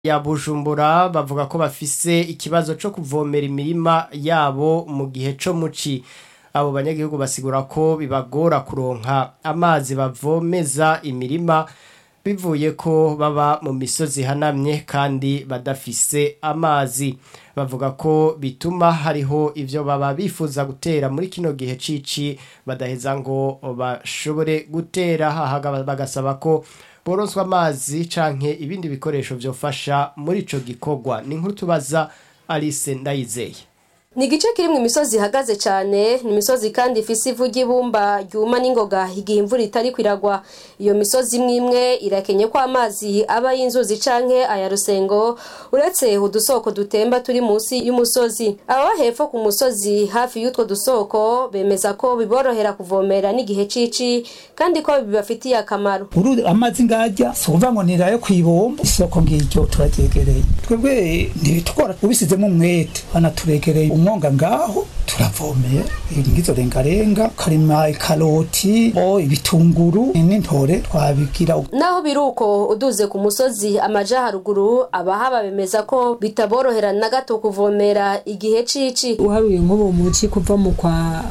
ya Bujumbura bavuga ko bafise ikibazo co kuvomera imirima yabo mu gihe co muci abo banyagihugu basigura ko bibagora kuronka amazi bavomeza imirima bivuye ko baba mu misozi ihanamye kandi badafise amazi bavuga ko bituma hariho ivyo baba bifuza gutera muri kino gihe cici badaheza ngo bashobore gutera hahaga bagasaba ko boronswa amazi canke ibindi bikoresho vyofasha muri ico gikorwa ni nkuru tubaza Alice Ndayizeye ni igice kirimwo imisozi ihagaze cane ni imisozi kandi ifise ivu ry'ibumba ryuma n'ingoga igihe imvura itari kwiragwa iyo misozi imwe imwe irakenye ko amazi aba y'inzuzi canke aya rusengo uretse udusoko dutemba turi munsi y'umusozi ababa hepfo ku musozi hafi y'utwo dusoko bemeza ko biborohera kuvomera n'igihe cici kandi ko bibafitiye akamaro uru amazi ngajya si ukuvuga ngo nirayo kw'ibombo isoko ngiryo turaryegereye twebwe ntibitugora ubisizemo umwete banaturegereye umwonga ngaho turavomera ngizo rengarenga karima ikaroti o ibitunguru n'intore twabigira naho biruko uduze ku musozi amaja haruguru abahaba bemeza ko bitaborohera na gato kuvomera igihe cici uharuye nk'ubu muci kuva mu kwa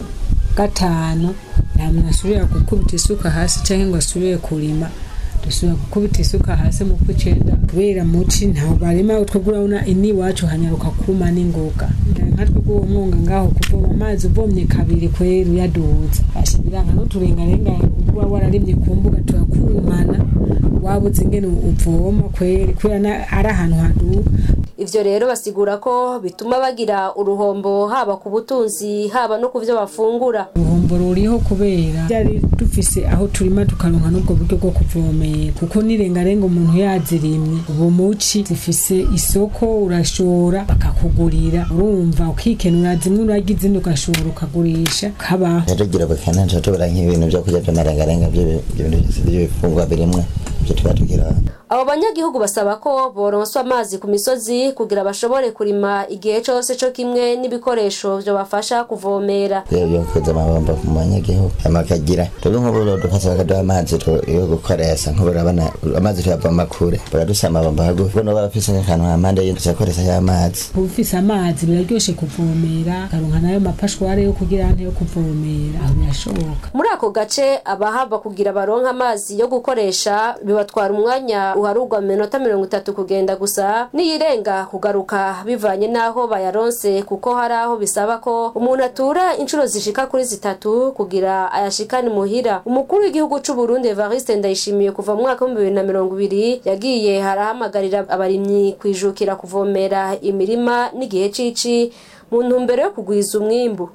gatanu nta muntu asubira gukubita isuka hasi canke ngo asubire kurima dusubira gukubita isuka hasi mu kw'icenda kubera muci ntaho barima twebwe urabona ini iwacu hanyaruka kuma n'ingoga nka twebwe uwo mwonga ngaho kuvoma amazi uvomye kabiri kwera uyaduza asha biranga n'uturengarenga uba wararimye ku mbuga turakurumana wabuze ingene uvoma kweri kubera ari ahantu haduga ivyo rero basigura ko bituma bagira uruhombo haba ku butunzi haba no ku vyo bafungura uruhombo ruriho kubera byari dufise aho turima tukaronka n'ubwo buryo bwo kuvomera kuko nirengarenga umuntu yazirimye ubu muci zifise isoko urashora bakakugurira urumva ukikenura zimwe urarya izindi ugashora ukagurisha kabaho tugira bukene tubura nk'ibintu vyo kurya vy'amarengarenga vy'ibifungwa birimwe ivyo tuba tugira abo banyagihugu basaba ko boronswa amazi ku misozi kugira bashobore kurima igihe cose co kimwe n'ibikoresho vyobafasha kuvomera yokuza amabomba mu banyagihugu amakagira turi nk'ubu dufasha bakaduha amazi yo gukoresha nk'ubu urabona amazi tuyavoma kure baradusa amabomba hagufi bono barafise nk'akantu hampande y'inzu cakoresha y'amazi ufise amazi biraryoshe kuvomera karonka nayo mapashware yo kugira ante yo kuvomera aho birashoboka muri ako gace abahava kugira baronka amazi yo gukoresha bibatwara umwanya uharugwa minota mirongo itatu kugenda gusa niyirenga kugaruka bivanye n'aho bayaronse kuko hari aho bisaba ko umuntu atura inshuro zishika kuri zitatu kugira ayashikane muhira umukuru w'igihugu c'u Burundi Evariste Ndayishimiye kuva mu mwaka w'ibihumbi bibiri na mirongo ibiri yagiye harahamagarira abarimyi kwijukira kuvomera imirima n'igihe cici mu ntumbero yo kugwiza umwimbu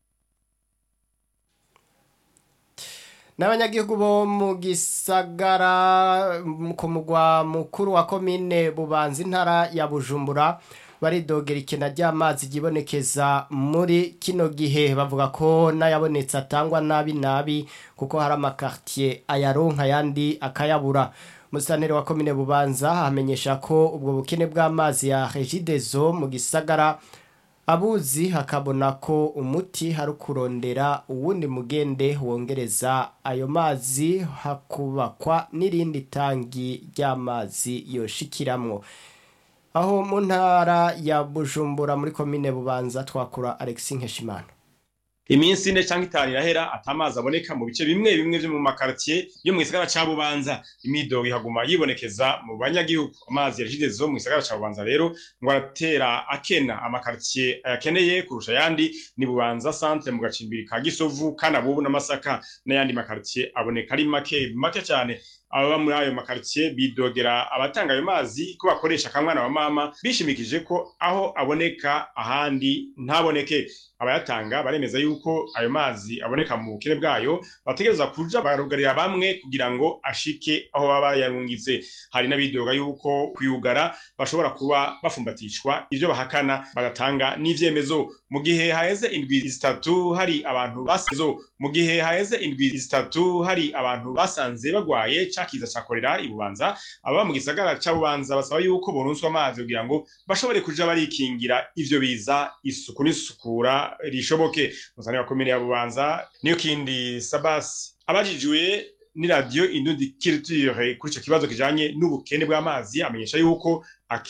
n'abanyagihugu bo mu gisagara ku mugwa mukuru wa komine bubanza intara ya bujumbura baridogera ikena ry'amazi ryibonekeza muri kino gihe bavuga ko n'ayabonetse atangwa nabi nabi kuko hari amakartier ayaronka ayandi akayabura umusantere wa komine bubanza amenyesha ko ubwo bukene bw'amazi ya regidezo mu gisagara abuzi hakabona ko umuti hari kurondera uwundi mugende wongereza ayo mazi hakubakwa n'irindi tangi ry'amazi yoshikiramwo aho mu ntara ya bujumbura muri komine bubanza twakura alexi nkeshimana iminsi ine cyangwa itanu irahera atamazi aboneka mu bice bimwe bimwe vyo mu makartier yo mu gisagara ca bubanza imidogo ihaguma yibonekeza mu banyagihugu amazi yajidezo mu gisagara ca bubanza rero ngo aratera akena amakartier ayakeneye kurusha ayandi ni bubanza centre mu gacimbiri ka gisovu kana bubu n'amasaka n'ayandi makartier aboneka ari make make cyane ababa muri ayo makartier bidogera abatanga ayo mazi ko bakoresha akamwana wa mama bishimikije ko aho aboneka ahandi ntaboneke abayatanga baremeza yuko ayo mazi aboneka mu bukene bwayo bategereza kuja barugarira bamwe kugira ngo ashike aho baba yarungitse hari n'abidoga yuko kuyugara bashobora kuba bafumbatishwa ivyo bahakana bagatanga n'ivyemezo mu gihe haheze indwi zitatu hari abantu basezo mu gihe haheze indwi zitatu hari abantu basanze bagwaye cakiza ca korera ibubanza ababa mu gisagara ca bubanza basaba yuko boronswa amazi kugira ngo bashobore kuja barikingira ivyo biza isuku n'isukura rishoboke musane wa komine ya bubanza niyo kindi sabasi abajijwe ni radio indundi culture kuri ico kibazo kijanye n'ubukene bw'amazi amenyesha yuko